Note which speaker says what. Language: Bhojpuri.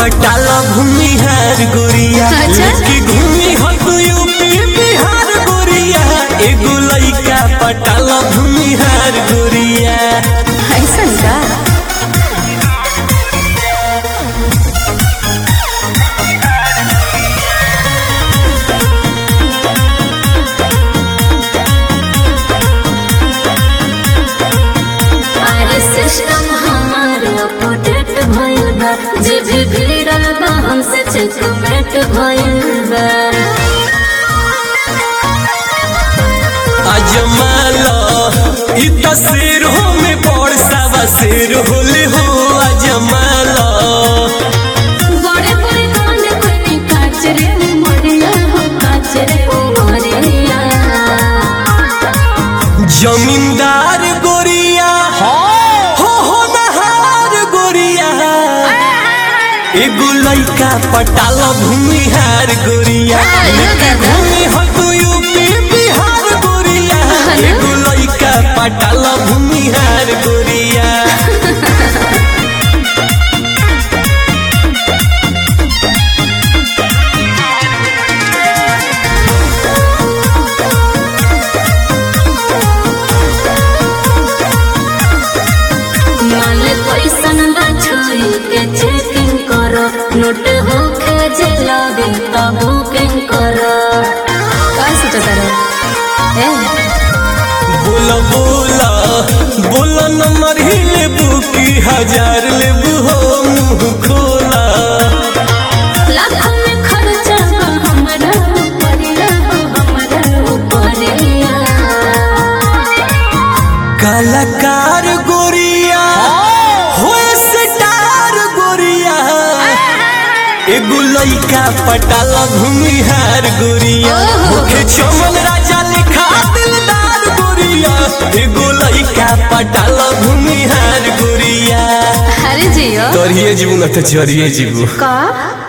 Speaker 1: पटाल भूमिहार गोरिया
Speaker 2: अच्छा।
Speaker 1: लेके घूमी हो तू यूपी बिहार गोरिया एगो लइका पटाल भूमिहार गोरिया
Speaker 2: ऐसन का
Speaker 3: अरे सिस्टम हमारो अपडेट भइल बा जे भी भिड़ल बा हमसे चेकमेट भइल बा
Speaker 1: अजमाल इ तस्वीर हो में बड़ सावा शेर होले हो अजमाल
Speaker 3: बड़े बड़े कान कोई काच रे उमरिया हो काच रे उमरिया
Speaker 1: जमींदार गोरिया हो हो नहार गोरिया एगो लइका पटाल भूमिहार गोरिया
Speaker 2: आयो दादा।
Speaker 1: घूमी हो तू यूपी बिहार गोरिया एगो लइका पटाल भूमिहार गोरिया
Speaker 3: माल पैसन बा छोरी के चेकिंग करो नोट होके जे लगे त बुकिंग करो
Speaker 2: का सोचता रहे ए
Speaker 1: बोला बोला बोला नंबर ही लेबू की हजार लेबू हो मुंह खोला
Speaker 3: लाखों में खर्चा बा हमरा ऊपरिया हो हमरा ऊपरिया
Speaker 1: कलाकार गोरिया हो स्टार गोरिया एगो लइका पटाला भूमिहार गोरिया
Speaker 2: ओहो।
Speaker 1: मुखे चमन राजा लिखा दिलदार गोरिया एगो लइका पटाला भूमिहार गोरिया
Speaker 2: अरे जियो
Speaker 1: तोरिए जीवन तो चोरिए जीवू
Speaker 2: का